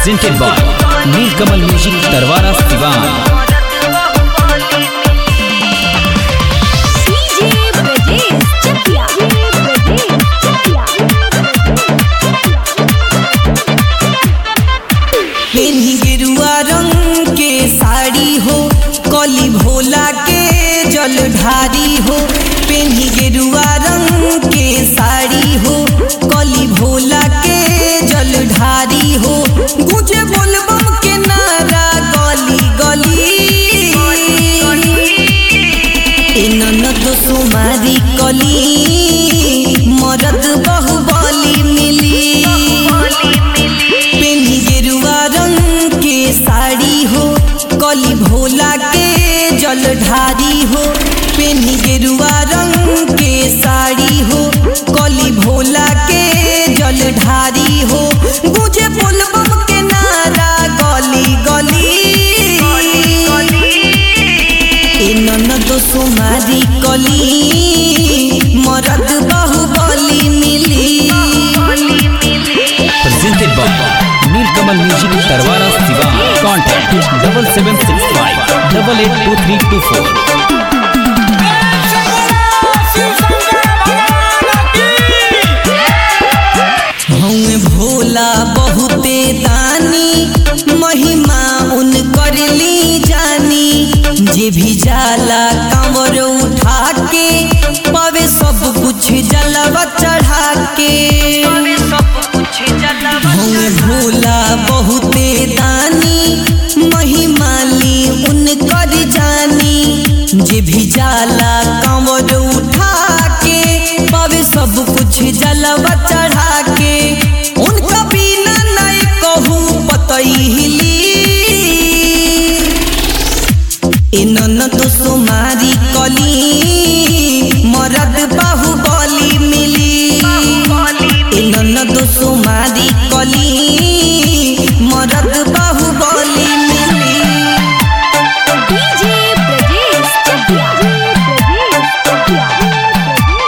presented by Nilkamal Music Tarwara Sivan. DJ Brajesh Chakia. Brajesh Chakia. पेन्ही गेरुआ रंग के साड़ी हो कली भोला के जल ढारी हो पेन्ही गेरुआ रंग के साड़ी हो कली भोला के जल ढारी हो गुजे बोलबम के नारा गली गली ए ननद सुमारी कली मरद बहुबली मिली पेन्ही गेरुआ रंग के साड़ी हो कली भोला के जल ढारी हो पेन्ही गेरुआ रंग के साड़ी हो कली भोला के जल ढारी हो गुजे बोलबम के नारा गली गली ए ननद सुमारी कली मरद बहुबली मिली Presented by Nilkamal Music Tarwara Sivan. Contact double seven six five double eight two three two four. हमें भोला बहुते दानी महिमा उन कर ली जानी जे भी जाला कंवर उठा के पावे सब कुछ जलवा चढ़ा के हमें भोला बहुते दानी महिमा ली उन कर जानी जे भी जाला कंवर उठा के पावे सब कुछ जलवा चढ़ा के उनका बिना नहीं कहूँ पतई हिली ए ननद सुमारी कली मरद बाहुबली मिली ए ननद सुमारी कली मरद बाहुबली मिली DJ Brajesh Chakia. Brajesh Chakia.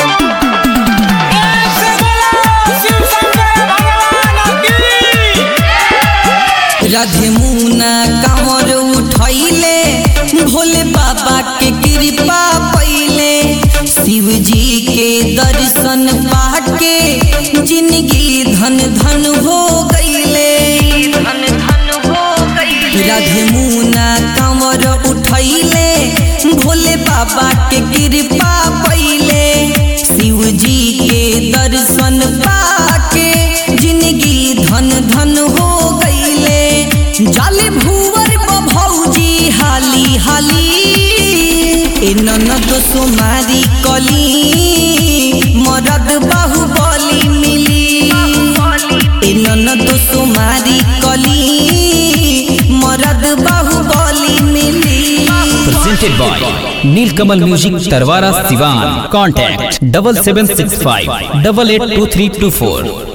Radhe मुना कांवर उठैले भोले बाबा के कृपा पैले शिव जी के दर्शन पाके जिंदगी धन धन हो गईले राधे मुना कांवर उठैले भोले बाबा के कृपा पैले शिव जी के दर्शन पाके जिंदगी धन धन हो गईले जाले भूवर भौजी हाली हाली ए ननद सुमारी कली मरद बाहुबली मिली ए ननद सुमारी कली मरद बाहुबली मिली Presented by Nilkamal Music Tarwara Sivan. Contact double seven six five double eight two three two four.